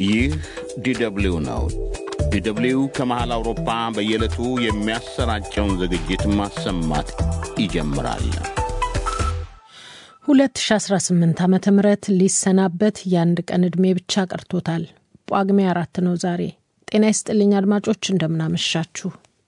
ይህ ዲደብሊው ነው። ዲደብሊው ከመሃል አውሮፓ በየዕለቱ የሚያሰራጨውን ዝግጅት ማሰማት ይጀምራል። 2018 ዓ ም ሊሰናበት የአንድ ቀን ዕድሜ ብቻ ቀርቶታል። ጳጉሜ አራት ነው ዛሬ። ጤና ይስጥልኝ አድማጮች፣ እንደምናመሻችሁ።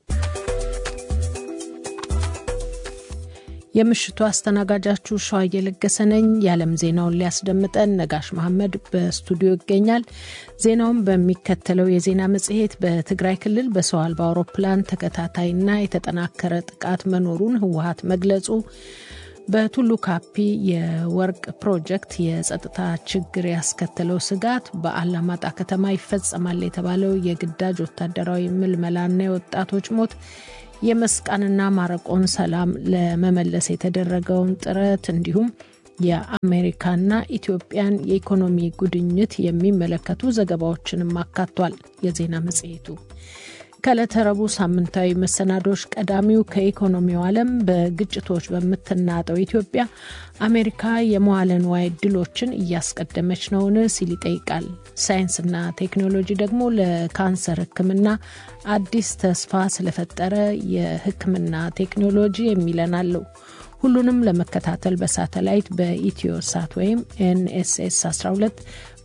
የምሽቱ አስተናጋጃችሁ ሸዋ እየለገሰ ነኝ። የዓለም ዜናውን ሊያስደምጠን ነጋሽ መሐመድ በስቱዲዮ ይገኛል። ዜናውን በሚከተለው የዜና መጽሔት በትግራይ ክልል በሰው አልባ አውሮፕላን ተከታታይና የተጠናከረ ጥቃት መኖሩን ህወሀት መግለጹ፣ በቱሉ ካፒ የወርቅ ፕሮጀክት የጸጥታ ችግር ያስከተለው ስጋት፣ በአላማጣ ከተማ ይፈጸማል የተባለው የግዳጅ ወታደራዊ ምልመላና የወጣቶች ሞት የመስቃንና ማረቆን ሰላም ለመመለስ የተደረገውን ጥረት እንዲሁም የአሜሪካና ኢትዮጵያን የኢኮኖሚ ጉድኝት የሚመለከቱ ዘገባዎችንም አካቷል። የዜና መጽሔቱ ከዕለተ ረቡዕ ሳምንታዊ መሰናዶች ቀዳሚው ከኢኮኖሚው ዓለም በግጭቶች በምትናጠው ኢትዮጵያ አሜሪካ የመዋለ ንዋይ ዕድሎችን እያስቀደመች ነውን ሲል ይጠይቃል። ሳይንስና ቴክኖሎጂ ደግሞ ለካንሰር ሕክምና አዲስ ተስፋ ስለፈጠረ የሕክምና ቴክኖሎጂ የሚለን አለው። ሁሉንም ለመከታተል በሳተላይት በኢትዮ ሳት ወይም ኤንኤስኤስ 12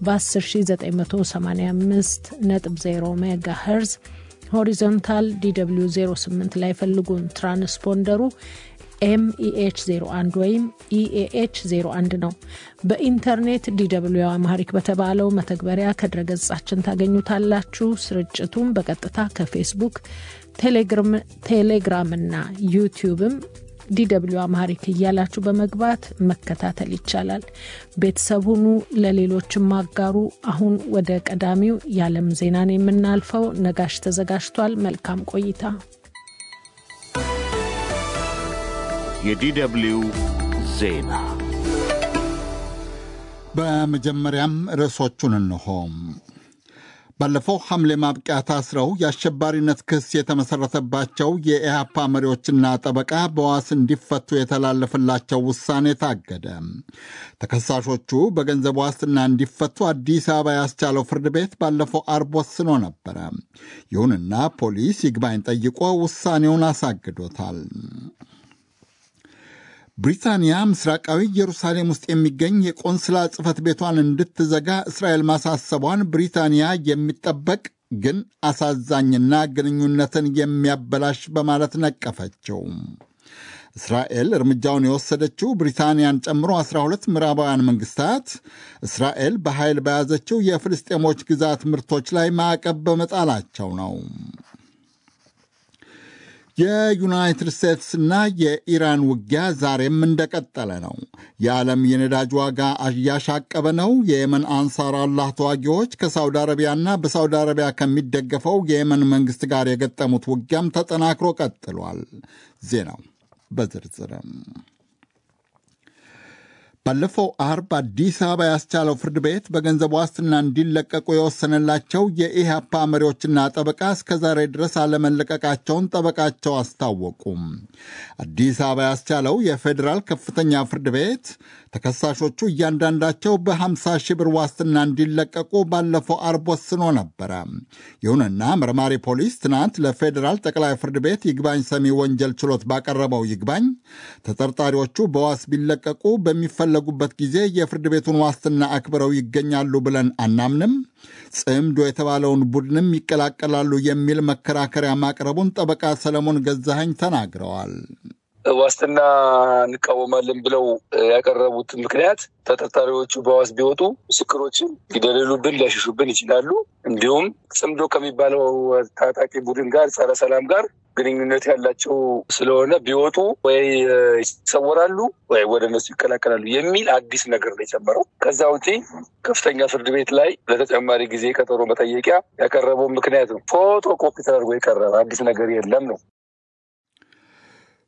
በ10985 ነጥብ 0 ሜጋ ሄርዝ ሆሪዞንታል ዲw 08 ላይ ፈልጉን። ትራንስፖንደሩ ኤምኢኤች 01 ወይም ኢኤኤች 01 ነው። በኢንተርኔት ዲw አማሪክ በተባለው መተግበሪያ ከድረገጻችን ታገኙታላችሁ። ስርጭቱም በቀጥታ ከፌስቡክ፣ ቴሌግራም እና ዩቲዩብም ዲw አማሪክ እያላችሁ በመግባት መከታተል ይቻላል። ቤተሰብ ሁኑ፣ ለሌሎችም አጋሩ። አሁን ወደ ቀዳሚው የዓለም ዜናን የምናልፈው ነጋሽ ተዘጋጅቷል። መልካም ቆይታ። የዲደብሊው ዜና በመጀመሪያም ርዕሶቹን እንሆም። ባለፈው ሐምሌ ማብቂያ ታስረው የአሸባሪነት ክስ የተመሠረተባቸው የኢህአፓ መሪዎችና ጠበቃ በዋስ እንዲፈቱ የተላለፈላቸው ውሳኔ ታገደ። ተከሳሾቹ በገንዘብ ዋስትና እንዲፈቱ አዲስ አበባ ያስቻለው ፍርድ ቤት ባለፈው አርብ ወስኖ ነበረ። ይሁንና ፖሊስ ይግባኝ ጠይቆ ውሳኔውን አሳግዶታል። ብሪታንያ ምስራቃዊ ኢየሩሳሌም ውስጥ የሚገኝ የቆንስላ ጽሕፈት ቤቷን እንድትዘጋ እስራኤል ማሳሰቧን ብሪታንያ የሚጠበቅ ግን አሳዛኝና ግንኙነትን የሚያበላሽ በማለት ነቀፈችው። እስራኤል እርምጃውን የወሰደችው ብሪታንያን ጨምሮ 12 ምዕራባውያን መንግስታት እስራኤል በኃይል በያዘችው የፍልስጤሞች ግዛት ምርቶች ላይ ማዕቀብ በመጣላቸው ነው። የዩናይትድ ስቴትስና የኢራን ውጊያ ዛሬም እንደቀጠለ ነው። የዓለም የነዳጅ ዋጋ እያሻቀበ ነው። የየመን አንሳር አላህ ተዋጊዎች ከሳውዲ አረቢያና በሳውዲ አረቢያ ከሚደገፈው የየመን መንግሥት ጋር የገጠሙት ውጊያም ተጠናክሮ ቀጥሏል። ዜናው በዝርዝርም ባለፈው አርብ አዲስ አበባ ያስቻለው ፍርድ ቤት በገንዘብ ዋስትና እንዲለቀቁ የወሰነላቸው የኢህአፓ መሪዎችና ጠበቃ እስከዛሬ ድረስ አለመለቀቃቸውን ጠበቃቸው አስታወቁም። አዲስ አበባ ያስቻለው የፌዴራል ከፍተኛ ፍርድ ቤት ተከሳሾቹ እያንዳንዳቸው በ50 ሺህ ብር ዋስትና እንዲለቀቁ ባለፈው አርብ ወስኖ ነበረ። ይሁንና መርማሪ ፖሊስ ትናንት ለፌዴራል ጠቅላይ ፍርድ ቤት ይግባኝ ሰሚ ወንጀል ችሎት ባቀረበው ይግባኝ ተጠርጣሪዎቹ በዋስ ቢለቀቁ በሚፈለጉበት ጊዜ የፍርድ ቤቱን ዋስትና አክብረው ይገኛሉ ብለን አናምንም፣ ጽምዶ የተባለውን ቡድንም ይቀላቀላሉ የሚል መከራከሪያ ማቅረቡን ጠበቃ ሰለሞን ገዛኸኝ ተናግረዋል። ዋስትና እንቃወማለን ብለው ያቀረቡት ምክንያት ተጠርጣሪዎቹ በዋስ ቢወጡ ምስክሮችን ሊደልሉብን ሊያሸሹብን ይችላሉ። እንዲሁም ጽምዶ ከሚባለው ታጣቂ ቡድን ጋር ጸረ ሰላም ጋር ግንኙነት ያላቸው ስለሆነ ቢወጡ ወይ ይሰወራሉ ወይ ወደ እነሱ ይቀላቀላሉ የሚል አዲስ ነገር ነው የጨመረው። ከዛ ውጪ ከፍተኛ ፍርድ ቤት ላይ ለተጨማሪ ጊዜ ቀጠሮ መጠየቂያ ያቀረበው ምክንያት ነው ፎቶ ኮፒ ተደርጎ የቀረበ አዲስ ነገር የለም ነው።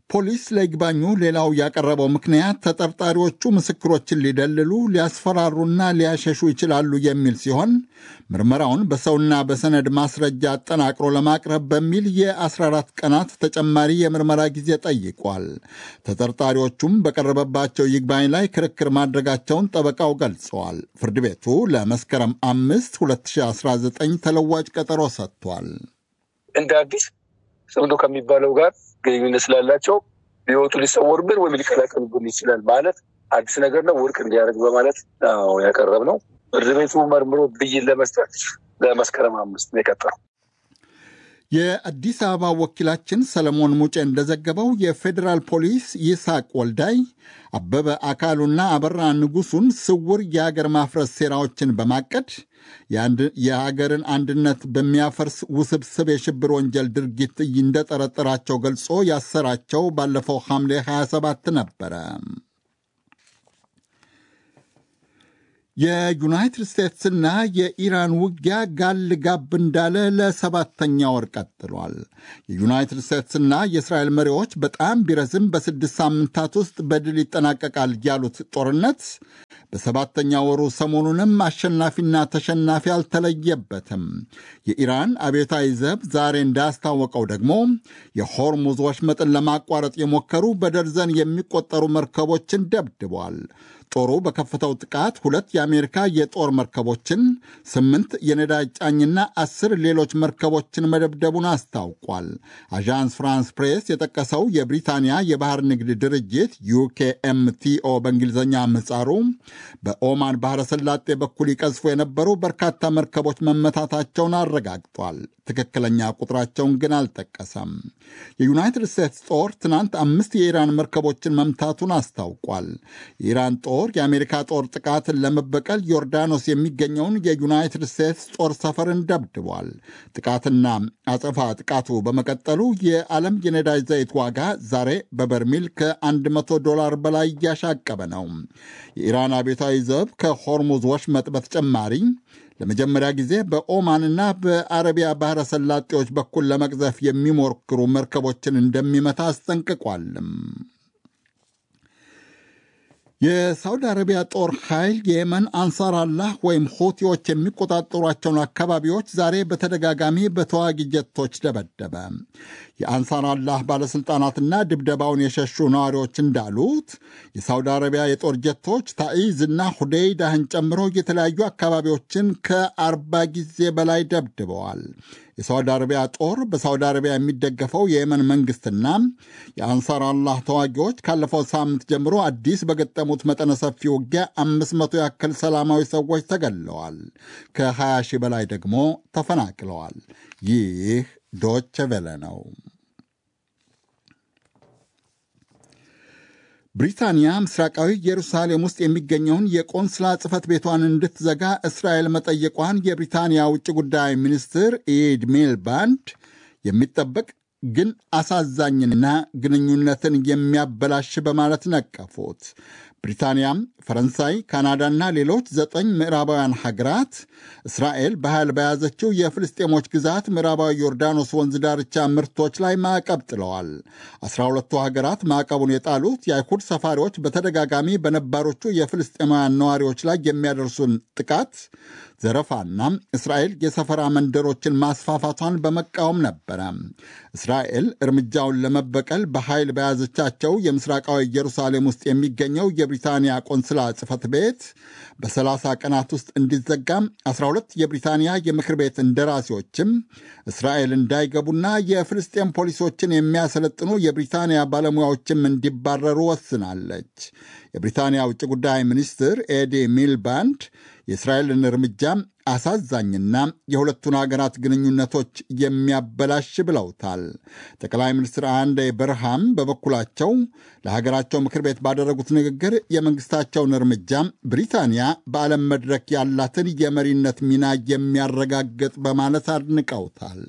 ፖሊስ ለይግባኙ ሌላው ያቀረበው ምክንያት ተጠርጣሪዎቹ ምስክሮችን ሊደልሉ፣ ሊያስፈራሩና ሊያሸሹ ይችላሉ የሚል ሲሆን ምርመራውን በሰውና በሰነድ ማስረጃ አጠናቅሮ ለማቅረብ በሚል የ14 ቀናት ተጨማሪ የምርመራ ጊዜ ጠይቋል። ተጠርጣሪዎቹም በቀረበባቸው ይግባኝ ላይ ክርክር ማድረጋቸውን ጠበቃው ገልጸዋል። ፍርድ ቤቱ ለመስከረም አምስት 2019 ተለዋጭ ቀጠሮ ሰጥቷል። እንደ አዲስ ጽምዶ ከሚባለው ጋር ግንኙነት ስላላቸው ሊወጡ ሊሰወሩብን ወይም ሊቀላቀሉብን ይችላል ማለት አዲስ ነገር ነው፣ ውድቅ እንዲያደርግ በማለት ያቀረብ ነው። ፍርድ ቤቱ መርምሮ ብይን ለመስጠት ለመስከረም አምስት ነው የቀጠረው። የአዲስ አበባ ወኪላችን ሰለሞን ሙጬ እንደዘገበው የፌዴራል ፖሊስ ይስሐቅ ወልዳይ፣ አበበ አካሉና አበራ ንጉሱን ስውር የአገር ማፍረስ ሴራዎችን በማቀድ የሀገርን አንድነት በሚያፈርስ ውስብስብ የሽብር ወንጀል ድርጊት እንደጠረጠራቸው ገልጾ ያሰራቸው ባለፈው ሐምሌ 27 ነበረ። የዩናይትድ ስቴትስና የኢራን ውጊያ ጋል ጋብ እንዳለ ለሰባተኛ ወር ቀጥሏል። የዩናይትድ ስቴትስና የእስራኤል መሪዎች በጣም ቢረዝም በስድስት ሳምንታት ውስጥ በድል ይጠናቀቃል ያሉት ጦርነት በሰባተኛ ወሩ ሰሞኑንም አሸናፊና ተሸናፊ አልተለየበትም። የኢራን አብዮታዊ ዘብ ዛሬ እንዳስታወቀው ደግሞ የሆርሙዝ ወሽመጥን ለማቋረጥ የሞከሩ በደርዘን የሚቆጠሩ መርከቦችን ደብድቧል። ጦሩ በከፈተው ጥቃት ሁለት የአሜሪካ የጦር መርከቦችን፣ ስምንት የነዳጅ ጫኝና አስር ሌሎች መርከቦችን መደብደቡን አስታውቋል። አዣንስ ፍራንስ ፕሬስ የጠቀሰው የብሪታንያ የባህር ንግድ ድርጅት ዩኬኤምቲኦ በእንግሊዝኛ ምህጻሩ በኦማን ባህረ ሰላጤ በኩል ይቀዝፉ የነበሩ በርካታ መርከቦች መመታታቸውን አረጋግጧል። ትክክለኛ ቁጥራቸውን ግን አልጠቀሰም። የዩናይትድ ስቴትስ ጦር ትናንት አምስት የኢራን መርከቦችን መምታቱን አስታውቋል። የኢራን ጦር የአሜሪካ ጦር ጥቃትን ለመበቀል ዮርዳኖስ የሚገኘውን የዩናይትድ ስቴትስ ጦር ሰፈርን ደብድቧል። ጥቃትና አጸፋ ጥቃቱ በመቀጠሉ የዓለም የነዳጅ ዘይት ዋጋ ዛሬ በበርሚል ከ100 ዶላር በላይ እያሻቀበ ነው። የኢራን አብዮታዊ ዘብ ከሆርሙዝ ወሽመጥ በተጨማሪ ለመጀመሪያ ጊዜ በኦማንና በአረቢያ ባህረ ሰላጤዎች በኩል ለመቅዘፍ የሚሞክሩ መርከቦችን እንደሚመታ አስጠንቅቋልም። የሳውዲ አረቢያ ጦር ኃይል የየመን አንሳር አላህ ወይም ሁቲዎች የሚቆጣጠሯቸውን አካባቢዎች ዛሬ በተደጋጋሚ በተዋጊ ጀቶች ደበደበ። የአንሳር አላህ ባለሥልጣናትና ድብደባውን የሸሹ ነዋሪዎች እንዳሉት የሳውዲ አረቢያ የጦር ጀቶች ታኢዝና ሁዴይዳህን ጨምሮ የተለያዩ አካባቢዎችን ከአርባ ጊዜ በላይ ደብድበዋል። የሳውዲ አረቢያ ጦር በሳውዲ አረቢያ የሚደገፈው የየመን መንግስትና የአንሳር አላህ ተዋጊዎች ካለፈው ሳምንት ጀምሮ አዲስ በገጠሙት መጠነ ሰፊ ውጊያ አምስት መቶ ያክል ሰላማዊ ሰዎች ተገድለዋል። ከ20 ሺህ በላይ ደግሞ ተፈናቅለዋል። ይህ ዶቸ ቬለ ነው። ብሪታንያ ምስራቃዊ ኢየሩሳሌም ውስጥ የሚገኘውን የቆንስላ ጽሕፈት ቤቷን እንድትዘጋ እስራኤል መጠየቋን የብሪታንያ ውጭ ጉዳይ ሚኒስትር ኢድ ሚልባንድ የሚጠበቅ ግን አሳዛኝና ግንኙነትን የሚያበላሽ በማለት ነቀፉት። ብሪታንያም፣ ፈረንሳይ፣ ካናዳና ሌሎች ዘጠኝ ምዕራባውያን ሀገራት እስራኤል በኃይል በያዘችው የፍልስጤሞች ግዛት ምዕራባዊ ዮርዳኖስ ወንዝ ዳርቻ ምርቶች ላይ ማዕቀብ ጥለዋል። አስራ ሁለቱ ሀገራት ማዕቀቡን የጣሉት የአይሁድ ሰፋሪዎች በተደጋጋሚ በነባሮቹ የፍልስጤማውያን ነዋሪዎች ላይ የሚያደርሱን ጥቃት ዘረፋና እስራኤል የሰፈራ መንደሮችን ማስፋፋቷን በመቃወም ነበረ። እስራኤል እርምጃውን ለመበቀል በኃይል በያዘቻቸው የምስራቃዊ ኢየሩሳሌም ውስጥ የሚገኘው የብሪታንያ ቆንስላ ጽሕፈት ቤት በ30 ቀናት ውስጥ እንዲዘጋም 12 የብሪታንያ የምክር ቤት እንደራሴዎችም እስራኤል እንዳይገቡና የፍልስጤም ፖሊሶችን የሚያሰለጥኑ የብሪታንያ ባለሙያዎችም እንዲባረሩ ወስናለች። የብሪታንያ ውጭ ጉዳይ ሚኒስትር ኤዲ ሚልባንድ የእስራኤልን እርምጃ አሳዛኝና የሁለቱን ሀገራት ግንኙነቶች የሚያበላሽ ብለውታል። ጠቅላይ ሚኒስትር አንዴ በርሃም በበኩላቸው ለሀገራቸው ምክር ቤት ባደረጉት ንግግር የመንግስታቸውን እርምጃ ብሪታንያ በዓለም መድረክ ያላትን የመሪነት ሚና የሚያረጋግጥ በማለት አድንቀውታል።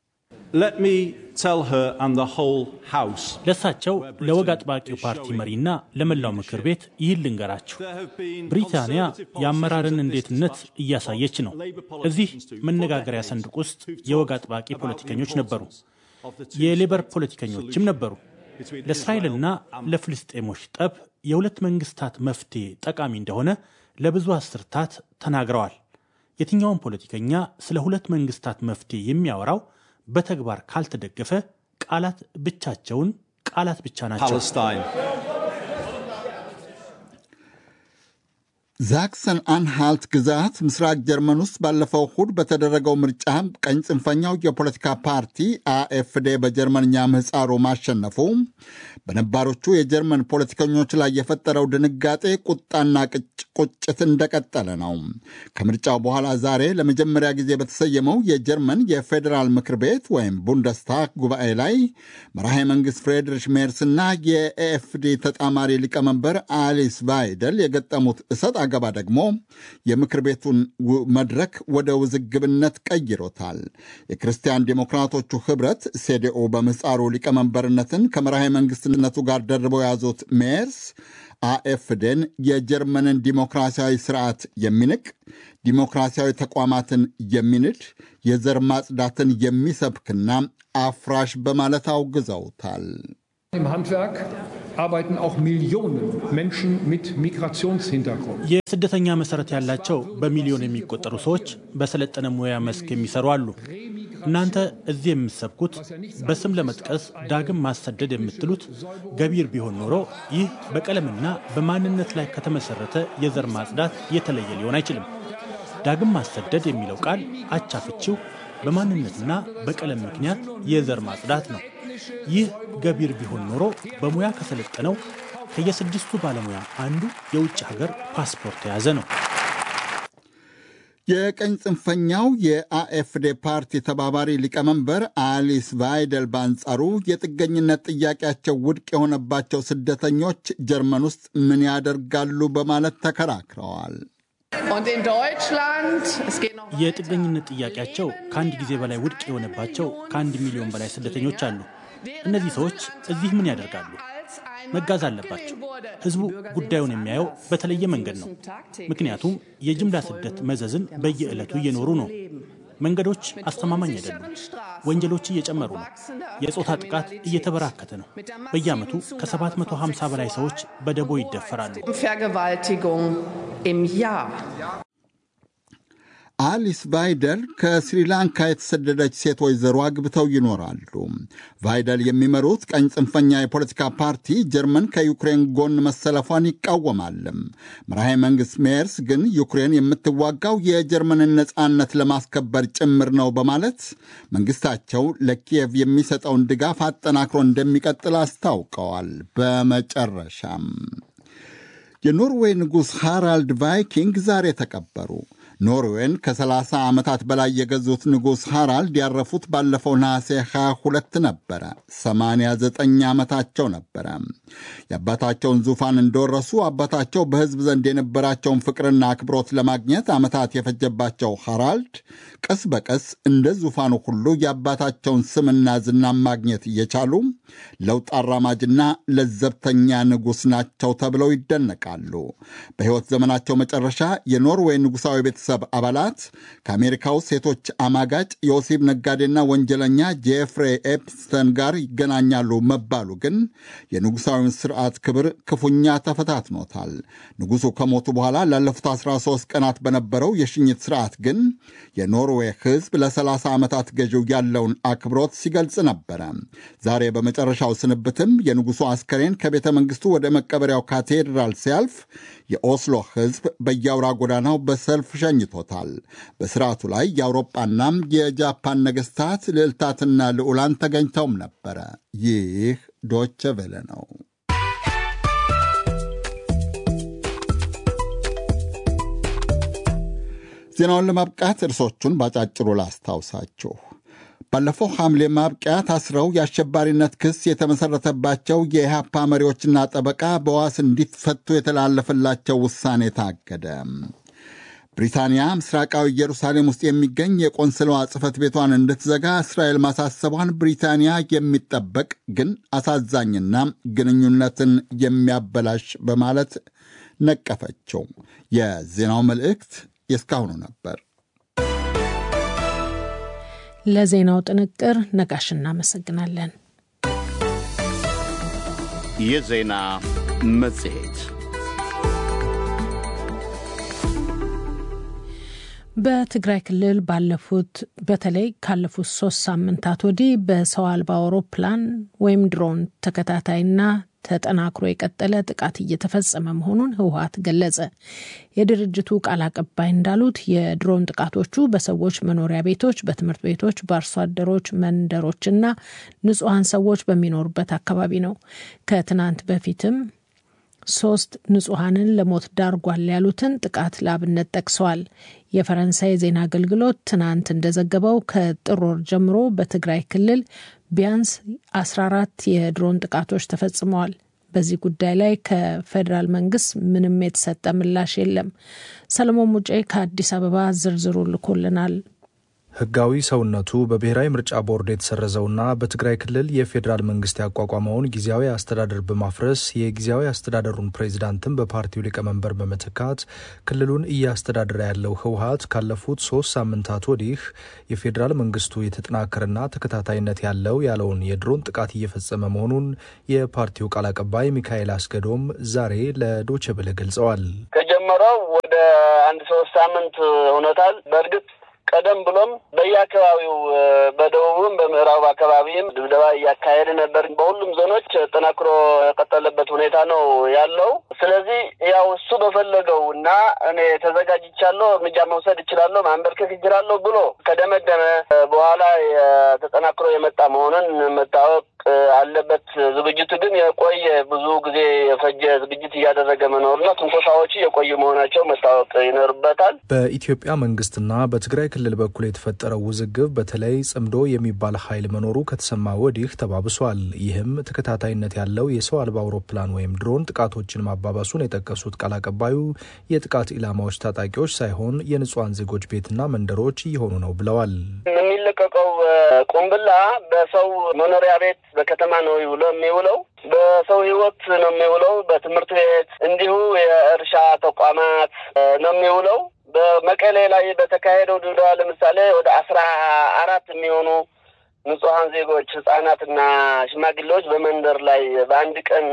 ለእሳቸው ለወግ አጥባቂው ፓርቲ መሪና ለመላው ምክር ቤት ይህን ልንገራችሁ። ብሪታንያ የአመራርን እንዴትነት እያሳየች ነው። እዚህ መነጋገሪያ ሰንድቅ ውስጥ የወግ አጥባቂ ፖለቲከኞች ነበሩ፣ የሌበር ፖለቲከኞችም ነበሩ። ለእስራኤልና ለፍልስጤሞች ጠብ የሁለት መንግስታት መፍትሄ ጠቃሚ እንደሆነ ለብዙ አስርታት ተናግረዋል። የትኛውም ፖለቲከኛ ስለ ሁለት መንግስታት መፍትሄ የሚያወራው በተግባር ካልተደገፈ ቃላት ብቻቸውን ቃላት ብቻ ናቸው። ዛክሰን አንሃልት ግዛት ምስራቅ ጀርመን ውስጥ ባለፈው እሁድ በተደረገው ምርጫ ቀኝ ጽንፈኛው የፖለቲካ ፓርቲ አኤፍዴ በጀርመንኛ ምህፃሩ ማሸነፉ በነባሮቹ የጀርመን ፖለቲከኞች ላይ የፈጠረው ድንጋጤ ቁጣና ቁጭት እንደቀጠለ ነው። ከምርጫው በኋላ ዛሬ ለመጀመሪያ ጊዜ በተሰየመው የጀርመን የፌዴራል ምክር ቤት ወይም ቡንደስታግ ጉባኤ ላይ መራሄ መንግስት ፍሬድሪሽ ሜርስና የኤኤፍዲ ተጣማሪ ሊቀመንበር አሊስ ቫይደል የገጠሙት እሰጥ አገባ ደግሞ የምክር ቤቱን መድረክ ወደ ውዝግብነት ቀይሮታል። የክርስቲያን ዴሞክራቶቹ ህብረት ሴዴኦ በምህፃሩ ሊቀመንበርነትን ከመራሄ መንግስትነቱ ጋር ደርበው የያዙት ሜርስ አኤፍዴን የጀርመንን ዲሞክራሲያዊ ስርዓት የሚንቅ ዲሞክራሲያዊ ተቋማትን የሚንድ የዘር ማጽዳትን የሚሰብክና አፍራሽ በማለት አውግዘውታል። Im Handwerk arbeiten auch Millionen Menschen mit Migrationshintergrund. የስደተኛ መሰረት ያላቸው በሚሊዮን የሚቆጠሩ ሰዎች በሰለጠነ ሙያ መስክ የሚሰሩ አሉ። እናንተ እዚህ የምትሰብኩት በስም ለመጥቀስ ዳግም ማሰደድ የምትሉት ገቢር ቢሆን ኖሮ ይህ በቀለምና በማንነት ላይ ከተመሰረተ የዘር ማጽዳት የተለየ ሊሆን አይችልም። ዳግም ማሰደድ የሚለው ቃል አቻፍቺው በማንነትና በቀለም ምክንያት የዘር ማጽዳት ነው። ይህ ገቢር ቢሆን ኖሮ በሙያ ከሰለጠነው ከየስድስቱ ባለሙያ አንዱ የውጭ ሀገር ፓስፖርት የያዘ ነው። የቀኝ ጽንፈኛው የአኤፍዴ ፓርቲ ተባባሪ ሊቀመንበር አሊስ ቫይደል በአንጻሩ የጥገኝነት ጥያቄያቸው ውድቅ የሆነባቸው ስደተኞች ጀርመን ውስጥ ምን ያደርጋሉ በማለት ተከራክረዋል። የጥገኝነት ጥያቄያቸው ከአንድ ጊዜ በላይ ውድቅ የሆነባቸው ከአንድ ሚሊዮን በላይ ስደተኞች አሉ። እነዚህ ሰዎች እዚህ ምን ያደርጋሉ? መጋዝ አለባቸው። ህዝቡ ጉዳዩን የሚያየው በተለየ መንገድ ነው። ምክንያቱም የጅምላ ስደት መዘዝን በየዕለቱ እየኖሩ ነው። መንገዶች አስተማማኝ አይደሉም። ወንጀሎች እየጨመሩ ነው። የጾታ ጥቃት እየተበራከተ ነው። በየዓመቱ ከ750 በላይ ሰዎች በደቦ ይደፈራሉ። አሊስ ቫይደል ከስሪላንካ የተሰደደች ሴት ወይዘሮ አግብተው ይኖራሉ። ቫይደል የሚመሩት ቀኝ ጽንፈኛ የፖለቲካ ፓርቲ ጀርመን ከዩክሬን ጎን መሰለፏን ይቃወማል። መራሄ መንግሥት ሜርስ ግን ዩክሬን የምትዋጋው የጀርመንን ነፃነት ለማስከበር ጭምር ነው በማለት መንግሥታቸው ለኪየቭ የሚሰጠውን ድጋፍ አጠናክሮ እንደሚቀጥል አስታውቀዋል። በመጨረሻም የኖርዌይ ንጉሥ ሃራልድ ቫይኪንግ ዛሬ ተቀበሩ። ኖርዌይን ከ30 ዓመታት በላይ የገዙት ንጉሥ ሃራልድ ያረፉት ባለፈው ነሐሴ 22 ነበረ። 89 ዓመታቸው ነበረ። የአባታቸውን ዙፋን እንደወረሱ አባታቸው በሕዝብ ዘንድ የነበራቸውን ፍቅርና አክብሮት ለማግኘት ዓመታት የፈጀባቸው ሃራልድ ቀስ በቀስ እንደ ዙፋኑ ሁሉ የአባታቸውን ስምና ዝና ማግኘት እየቻሉ ለውጥ አራማጅና ለዘብተኛ ንጉሥ ናቸው ተብለው ይደነቃሉ። በሕይወት ዘመናቸው መጨረሻ የኖርዌይ ንጉሣዊ ቤተሰብ አባላት ከአሜሪካው ሴቶች አማጋጭ የወሲብ ነጋዴና ወንጀለኛ ጄፍሬ ኤፕስተን ጋር ይገናኛሉ መባሉ ግን የንጉሣዊውን ስርዓት ክብር ክፉኛ ተፈታትኖታል። ንጉሡ ከሞቱ በኋላ ላለፉት 13 ቀናት በነበረው የሽኝት ስርዓት ግን የኖርዌይ ሕዝብ ለ30 ዓመታት ገዢው ያለውን አክብሮት ሲገልጽ ነበረ። ዛሬ በመጨረሻው ስንብትም የንጉሡ አስከሬን ከቤተ መንግሥቱ ወደ መቀበሪያው ካቴድራል ሲያልፍ የኦስሎ ሕዝብ በየአውራ ጎዳናው በሰልፍ ሸኝቶታል። በስርዓቱ ላይ የአውሮጳና የጃፓን ነገሥታት ልዕልታትና ልዑላን ተገኝተውም ነበረ። ይህ ዶቸ ቬለ ነው። ዜናውን ለማብቃት እርሶቹን ባጫጭሩ ላስታውሳችሁ። ባለፈው ሐምሌ ማብቂያ ታስረው የአሸባሪነት ክስ የተመሠረተባቸው የኢህአፓ መሪዎችና ጠበቃ በዋስ እንዲፈቱ የተላለፈላቸው ውሳኔ ታገደ። ብሪታንያ ምስራቃዊ ኢየሩሳሌም ውስጥ የሚገኝ የቆንስላዋ ጽሕፈት ቤቷን እንድትዘጋ እስራኤል ማሳሰቧን ብሪታንያ የሚጠበቅ ግን አሳዛኝና ግንኙነትን የሚያበላሽ በማለት ነቀፈችው። የዜናው መልእክት የእስካሁኑ ነበር። ለዜናው ጥንቅር ነጋሽ እናመሰግናለን። የዜና መጽሔት በትግራይ ክልል ባለፉት በተለይ ካለፉት ሶስት ሳምንታት ወዲህ በሰው አልባ አውሮፕላን ወይም ድሮን ተከታታይና ተጠናክሮ የቀጠለ ጥቃት እየተፈጸመ መሆኑን ህወሀት ገለጸ። የድርጅቱ ቃል አቀባይ እንዳሉት የድሮን ጥቃቶቹ በሰዎች መኖሪያ ቤቶች፣ በትምህርት ቤቶች፣ በአርሶ አደሮች መንደሮችና ንጹሐን ሰዎች በሚኖሩበት አካባቢ ነው። ከትናንት በፊትም ሶስት ንጹሐንን ለሞት ዳርጓል ያሉትን ጥቃት ለአብነት ጠቅሰዋል። የፈረንሳይ ዜና አገልግሎት ትናንት እንደዘገበው ከጥር ወር ጀምሮ በትግራይ ክልል ቢያንስ 14 የድሮን ጥቃቶች ተፈጽመዋል። በዚህ ጉዳይ ላይ ከፌዴራል መንግስት ምንም የተሰጠ ምላሽ የለም። ሰለሞን ሙጬ ከአዲስ አበባ ዝርዝሩ ልኮልናል። ህጋዊ ሰውነቱ በብሔራዊ ምርጫ ቦርድ የተሰረዘውና በትግራይ ክልል የፌዴራል መንግስት ያቋቋመውን ጊዜያዊ አስተዳደር በማፍረስ የጊዜያዊ አስተዳደሩን ፕሬዚዳንትን በፓርቲው ሊቀመንበር በመተካት ክልሉን እያስተዳደረ ያለው ህወሀት ካለፉት ሶስት ሳምንታት ወዲህ የፌዴራል መንግስቱ የተጠናከረና ተከታታይነት ያለው ያለውን የድሮን ጥቃት እየፈጸመ መሆኑን የፓርቲው ቃል አቀባይ ሚካኤል አስገዶም ዛሬ ለዶቼ ቬለ ገልጸዋል። ከጀመረው ወደ አንድ ሶስት ሳምንት ሆኖታል። በእርግጥ ቀደም ብሎም በየአካባቢው በደቡብም በምዕራብ አካባቢም ድብደባ እያካሄደ ነበር። በሁሉም ዞኖች ጠናክሮ የቀጠለበት ሁኔታ ነው ያለው። ስለዚህ ያው እሱ በፈለገው እና እኔ ተዘጋጅቻለሁ፣ እርምጃ መውሰድ እችላለሁ፣ ማንበርከክ እችላለሁ ብሎ ከደመደመ በኋላ ተጠናክሮ የመጣ መሆኑን መታወቅ አለበት። ዝግጅቱ ግን የቆየ ብዙ ጊዜ የፈጀ ዝግጅት እያደረገ መኖርና ትንኮሳዎቹ የቆዩ መሆናቸው መታወቅ ይኖርበታል። በኢትዮጵያ መንግስትና በትግራይ ክልል በኩል የተፈጠረው ውዝግብ በተለይ ጽምዶ የሚባል ኃይል መኖሩ ከተሰማ ወዲህ ተባብሷል። ይህም ተከታታይነት ያለው የሰው አልባ አውሮፕላን ወይም ድሮን ጥቃቶችን ማባባሱን የጠቀሱት ቃል አቀባዩ የጥቃት ኢላማዎች ታጣቂዎች ሳይሆን የንጹሐን ዜጎች ቤትና መንደሮች እየሆኑ ነው ብለዋል። የሚለቀቀው ቁምብላ በሰው መኖሪያ ቤት በከተማ ነው ውሎ የሚውለው በሰው ህይወት ነው የሚውለው። በትምህርት ቤት እንዲሁ የእርሻ ተቋማት ነው የሚውለው። በመቀሌ ላይ በተካሄደው ድብደባ ለምሳሌ ወደ አስራ አራት የሚሆኑ ንጹሐን ዜጎች ህጻናትና ሽማግሌዎች በመንደር ላይ በአንድ ቀን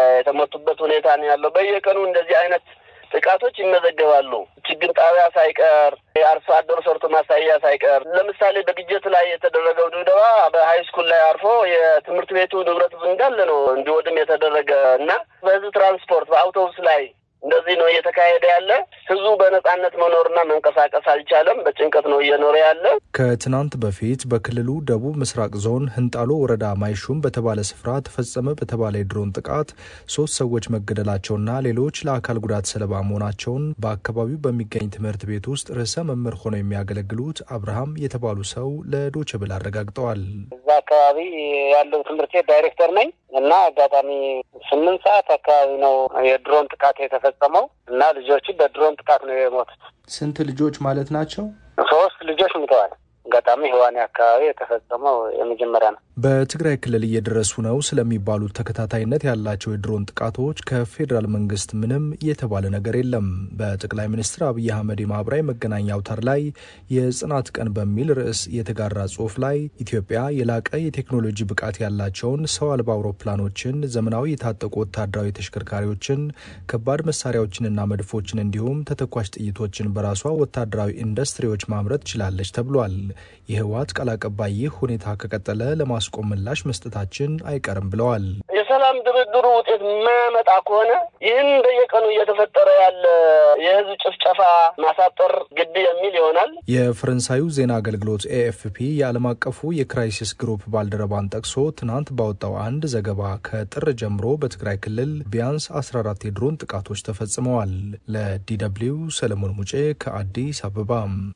የተመቱበት ሁኔታ ነው ያለው። በየቀኑ እንደዚህ አይነት ጥቃቶች ይመዘገባሉ። ችግኝ ጣቢያ ሳይቀር የአርሶ አደሩ ሰርቶ ማሳያ ሳይቀር ለምሳሌ በግጀት ላይ የተደረገው ድብደባ በሀይ ስኩል ላይ አርፎ የትምህርት ቤቱ ንብረት እንዳለ ነው እንዲወድም የተደረገ እና በህዝብ ትራንስፖርት በአውቶቡስ ላይ እንደዚህ ነው እየተካሄደ ያለ። ህዝቡ በነጻነት መኖርና መንቀሳቀስ አልቻለም። በጭንቀት ነው እየኖረ ያለ። ከትናንት በፊት በክልሉ ደቡብ ምስራቅ ዞን ህንጣሎ ወረዳ ማይሹም በተባለ ስፍራ ተፈጸመ በተባለ የድሮን ጥቃት ሶስት ሰዎች መገደላቸውና ሌሎች ለአካል ጉዳት ሰለባ መሆናቸውን በአካባቢው በሚገኝ ትምህርት ቤት ውስጥ ርዕሰ መምህር ሆነው የሚያገለግሉት አብርሃም የተባሉ ሰው ለዶይቼ ቬለ አረጋግጠዋል። እዛ አካባቢ ያለው ትምህርት ቤት ዳይሬክተር ነኝ እና አጋጣሚ ስምንት ሰዓት አካባቢ ነው የድሮን ጥቃት የተፈጸመው እና ልጆቹ በድሮን ጥቃት ነው የሞቱት። ስንት ልጆች ማለት ናቸው? ሶስት ልጆች ሙተዋል። አጋጣሚ ህዋኔ አካባቢ የተፈጸመው የመጀመሪያ ነው። በትግራይ ክልል እየደረሱ ነው ስለሚባሉት ተከታታይነት ያላቸው የድሮን ጥቃቶች ከፌዴራል መንግስት ምንም የተባለ ነገር የለም። በጠቅላይ ሚኒስትር አብይ አህመድ የማህበራዊ መገናኛ አውታር ላይ የጽናት ቀን በሚል ርዕስ የተጋራ ጽሁፍ ላይ ኢትዮጵያ የላቀ የቴክኖሎጂ ብቃት ያላቸውን ሰው አልባ አውሮፕላኖችን፣ ዘመናዊ የታጠቁ ወታደራዊ ተሽከርካሪዎችን፣ ከባድ መሳሪያዎችንና መድፎችን እንዲሁም ተተኳሽ ጥይቶችን በራሷ ወታደራዊ ኢንዱስትሪዎች ማምረት ችላለች ተብሏል። የህወሓት ቃል አቀባይ ይህ ሁኔታ ከቀጠለ ለማስቆም ምላሽ መስጠታችን አይቀርም ብለዋል። የሰላም ድርድሩ ውጤት የማያመጣ ከሆነ ይህን በየቀኑ እየተፈጠረ ያለ የህዝብ ጭፍጨፋ ማሳጠር ግድ የሚል ይሆናል። የፈረንሳዩ ዜና አገልግሎት ኤኤፍፒ የዓለም አቀፉ የክራይሲስ ግሩፕ ባልደረባን ጠቅሶ ትናንት ባወጣው አንድ ዘገባ ከጥር ጀምሮ በትግራይ ክልል ቢያንስ 14 የድሮን ጥቃቶች ተፈጽመዋል። ለዲደብሊው ሰለሞን ሙጬ ከአዲስ አበባ።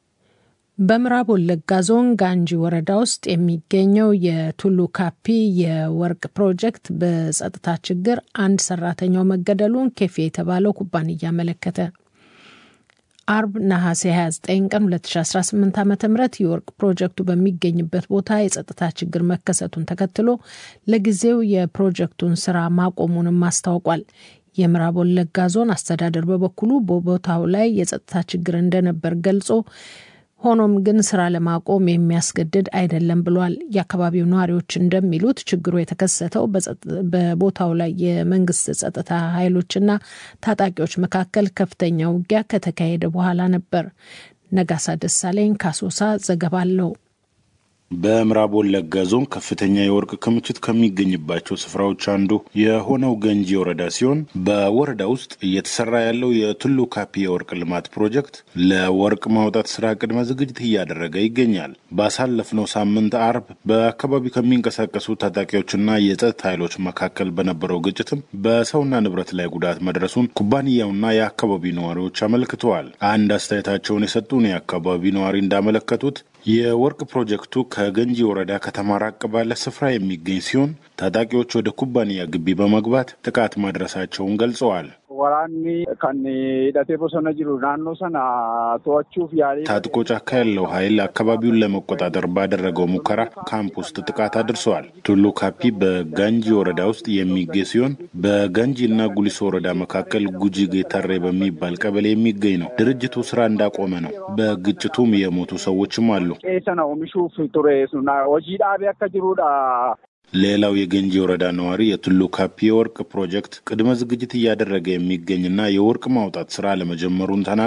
በምዕራብ ወለጋ ዞን ጋንጂ ወረዳ ውስጥ የሚገኘው የቱሉ ካፒ የወርቅ ፕሮጀክት በጸጥታ ችግር አንድ ሰራተኛው መገደሉን ኬፌ የተባለው ኩባንያ አመለከተ። አርብ ነሐሴ 29 ቀን 2018 ዓ ም የወርቅ ፕሮጀክቱ በሚገኝበት ቦታ የጸጥታ ችግር መከሰቱን ተከትሎ ለጊዜው የፕሮጀክቱን ስራ ማቆሙንም አስታውቋል። የምዕራብ ወለጋ ዞን አስተዳደር በበኩሉ በቦታው ላይ የጸጥታ ችግር እንደነበር ገልጾ ሆኖም ግን ስራ ለማቆም የሚያስገድድ አይደለም ብሏል። የአካባቢው ነዋሪዎች እንደሚሉት ችግሩ የተከሰተው በቦታው ላይ የመንግስት ጸጥታ ኃይሎችና ታጣቂዎች መካከል ከፍተኛ ውጊያ ከተካሄደ በኋላ ነበር። ነጋሳ ደሳለኝ ካሶሳ ዘገባ አለው። በምዕራብ ወለጋ ዞን ከፍተኛ የወርቅ ክምችት ከሚገኝባቸው ስፍራዎች አንዱ የሆነው ገንጂ ወረዳ ሲሆን በወረዳ ውስጥ እየተሰራ ያለው የቱሉ ካፒ የወርቅ ልማት ፕሮጀክት ለወርቅ ማውጣት ስራ ቅድመ ዝግጅት እያደረገ ይገኛል። ባሳለፍነው ሳምንት አርብ በአካባቢው ከሚንቀሳቀሱ ታጣቂዎችና የጸጥታ ኃይሎች መካከል በነበረው ግጭትም በሰውና ንብረት ላይ ጉዳት መድረሱን ኩባንያውና የአካባቢው ነዋሪዎች አመልክተዋል። አንድ አስተያየታቸውን የሰጡን የአካባቢው ነዋሪ እንዳመለከቱት የወርቅ ፕሮጀክቱ ከገንጂ ወረዳ ከተማ ራቅ ባለ ስፍራ የሚገኝ ሲሆን ታጣቂዎች ወደ ኩባንያ ግቢ በመግባት ጥቃት ማድረሳቸውን ገልጸዋል። ወራኒ ከን ሂደቴ ቦሰነ ጅሩ ናኖ ሰና ቶቹፍ ያሌ ታጥቆ ጫካ ያለው ኃይል አካባቢውን ለመቆጣጠር ባደረገው ሙከራ ካምፕ ውስጥ ጥቃት አድርሰዋል። ቱሉ ካፒ በጋንጂ ወረዳ ውስጥ የሚገኝ ሲሆን በጋንጂ እና ጉሊሶ ወረዳ መካከል ጉጂ ጌታሬ በሚባል ቀበሌ የሚገኝ ነው። ድርጅቱ ስራ እንዳቆመ ነው። በግጭቱም የሞቱ ሰዎችም አሉ። ቄሰነ ኦሚሹፍ ቱሬ ሱና ሆጂ ዳቤ አከ ጅሩዳ ሌላው የገንጂ ወረዳ ነዋሪ የቱሉ ካፒ የወርቅ ፕሮጀክት ቅድመ ዝግጅት እያደረገ የሚገኝና የወርቅ ማውጣት ስራ ለመጀመሩን ተናግረዋል።